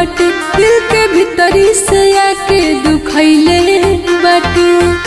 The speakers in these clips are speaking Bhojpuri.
बाटे दिल के भीतरी से आके दुखैले बाटे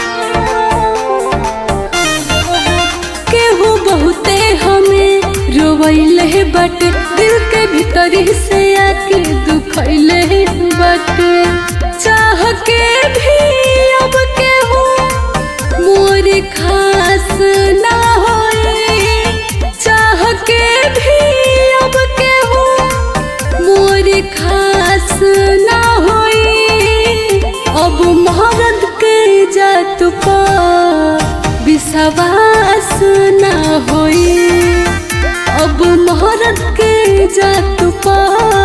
केहू बहुते हमें रोवैले बाटे दिल के भीतरी से आके दुखैले बाटे चाह के भी अब केहू मोर खास ना होए चाह के भी अब केहू मोर खास ना होई अब मोहरत के जात पा विश्वास ना होई अब मोहरत के जात पा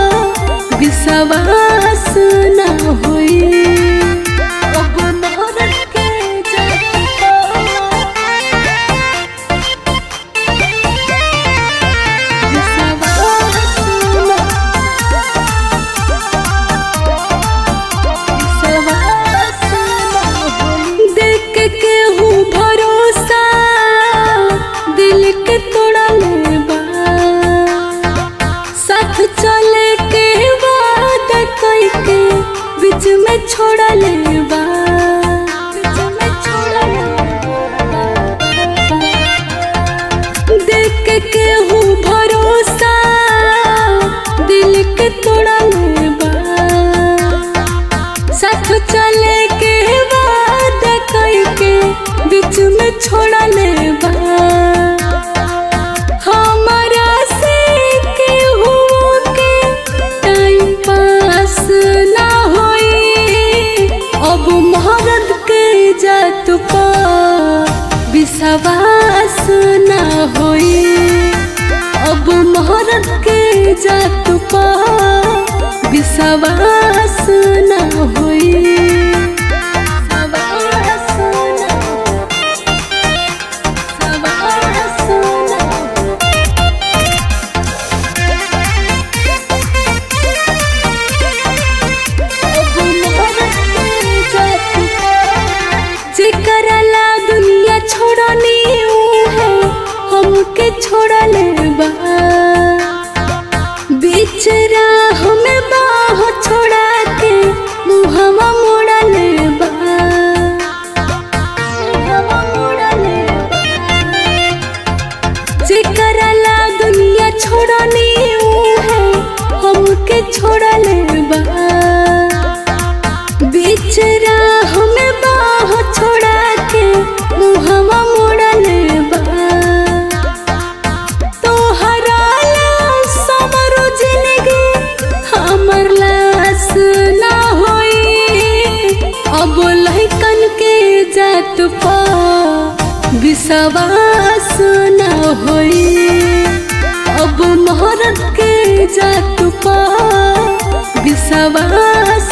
विश्वास ना होई अब मोहरत के जात पा देख के हूँ भरोसा दिल के तोड़ा लेबा साथ चले के बाद कई के बीच में छोड़ा लेबा बीच में छोड़ा लेबा देख के हूँ भरोसा दिल के तोड़ा लेबा साथ चले के बाद कई के बीच में छोड़ा लेबा हमारा से केहू के टाइम पास ना होई अब मोहरत के जात पा विश्वास ना होई अब मोहरत के जात पा विश्वास ना होई विश्वास ना विश्वास ना जेकरा ला दुनिया छोड़नी है हमके छोड़ा लेबा बीच राह में बाह छोड़ा के मुहवा मोड़ा लेबा मुहवा मोड़ा लेबा जेकरा ला दुनिया छोड़नी है हमके छोड़ा लेबा बीच राह में बाह छोड़ा के मुहवा मोड़ा लेबा तोहरा ला समरो जिंदगी हमर लास ना होई अब लहकन के जात पा विश्वास ना होई अब मोहरत के जात पा विश्वास